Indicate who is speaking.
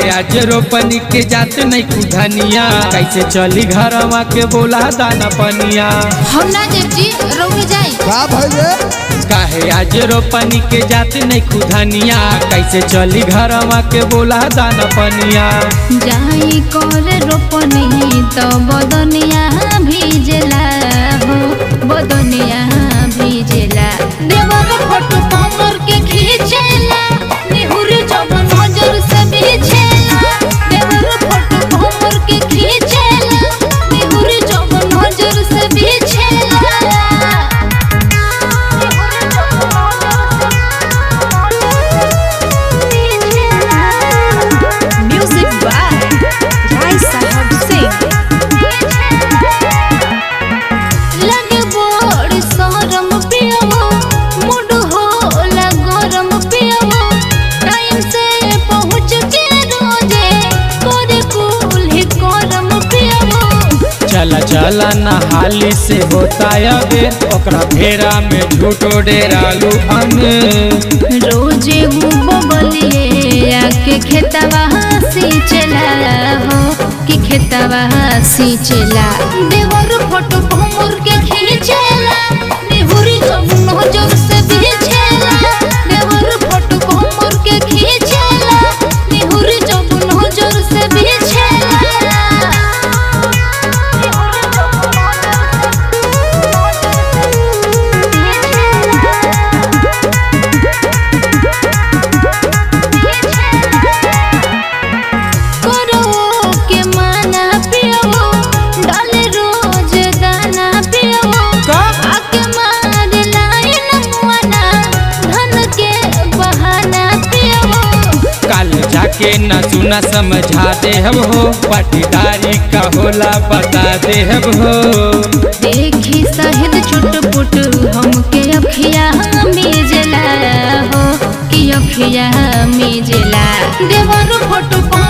Speaker 1: काहे आज रोपनी के जात नहीं कुधनिया कैसे चली घरवा के बोला दाना पनिया
Speaker 2: हम ना देव जी रउए जाई
Speaker 3: का भइले
Speaker 1: काहे आज रोपनी के जात नहीं कुधनिया कैसे चली घरवा के बोला दाना पनिया
Speaker 2: जाई कर रोपनी तो बदनिया भीजला हो बदनिया भीजला देवर फोटो कमर के खींचेला नेहुर जब नजर से बिछेला देवर फोटो कमर के खींचेला नेहुर जब नजर से बिछेला नेहुर जब
Speaker 4: Music by Rai Sahab Singh.
Speaker 2: लगे बड़ शरम पियवो मूड होला गरम पियवो टाइम से पहुँच के रोजे करे कुल्ही करम पियवो
Speaker 1: चला चला नहाली से होता अबे ओकरा फेरा में झूठो डेरालू अने
Speaker 2: रोजे वो बबलिए आके खेतवा सींचला हो कि खेतवा सींचला देवर फोटो भमर के खींचला नेहुरी जब नजर से बिछेला देवर फोटो भमर के खींचला नेहुरी जब नजर से बिछेला नेहुरी जब करो के माना पियो डाले रोज दाना पियो आके मार लाइन मुआना धन के बहाना पियो
Speaker 1: कल जाके न सुना समझा दे हम हो पटीदारी का होला बता दे हम हो
Speaker 2: देखी शहीद चुटपुट हमके अखिया मिजला हो कि अखिया मिजला देवर फोटो